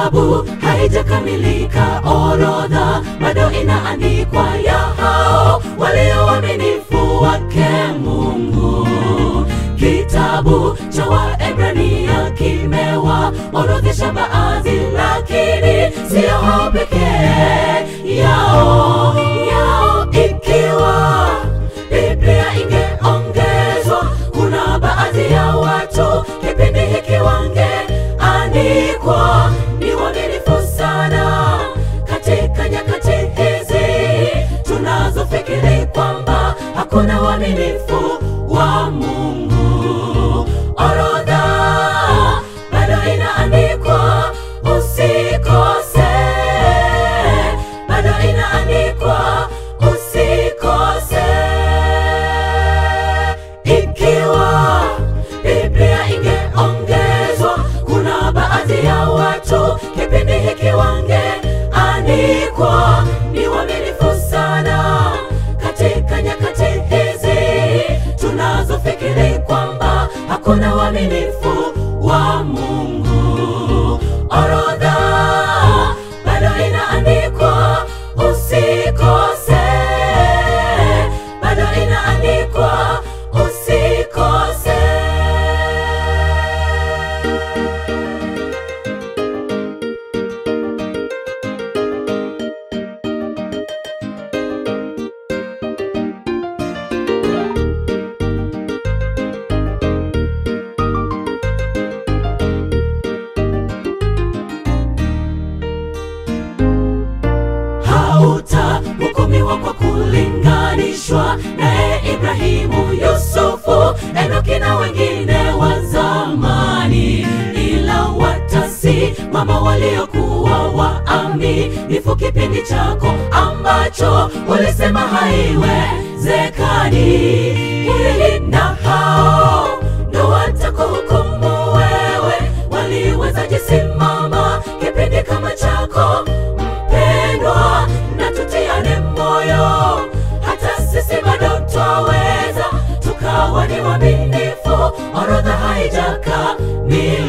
kitabu haijakamilika, orodha bado inaandikwa ya hao walio waaminifu wake Mungu. Kitabu cha Waebrania kimewaorodhesha baadhi, lakini sio hao pekee yao yao. Ikiwa Biblia ingeongezwa, kuna baadhi ya watu kipindi hiki wangeandikwa ni waaminifu sana katika nyakati hizi tunazofikiri kwamba hakuna uaminifu wa Mungu. Orodha bado inaandikwa, usikose, bado inaandikwa, usikose. Ikiwa Biblia ingeongezwa, kuna baadhi ya watu kipindi hiki wangeandikwa ni waaminifu sana katika nyakati hizi tunazofikiri kwamba hakuna uaminifu wa Mungu. Orodha bado inaandikwa, usikose, bado inaandikwa, usikose. hautahukumiwa kwa kulinganishwa naye Ibrahimu, Yusufu, Enoki na wengine wa zamani, ila watasimama waliokuwa waaminifu kipindi chako ambacho ulisema haiwezekani, na hao ndo watakuhukumu wewe. Waliwezaje simama kipindi kama chako mpendwa, na tutiane moyo, hata sisi bado twaweza tukawa ni waaminifu. Orodha haijakamilika.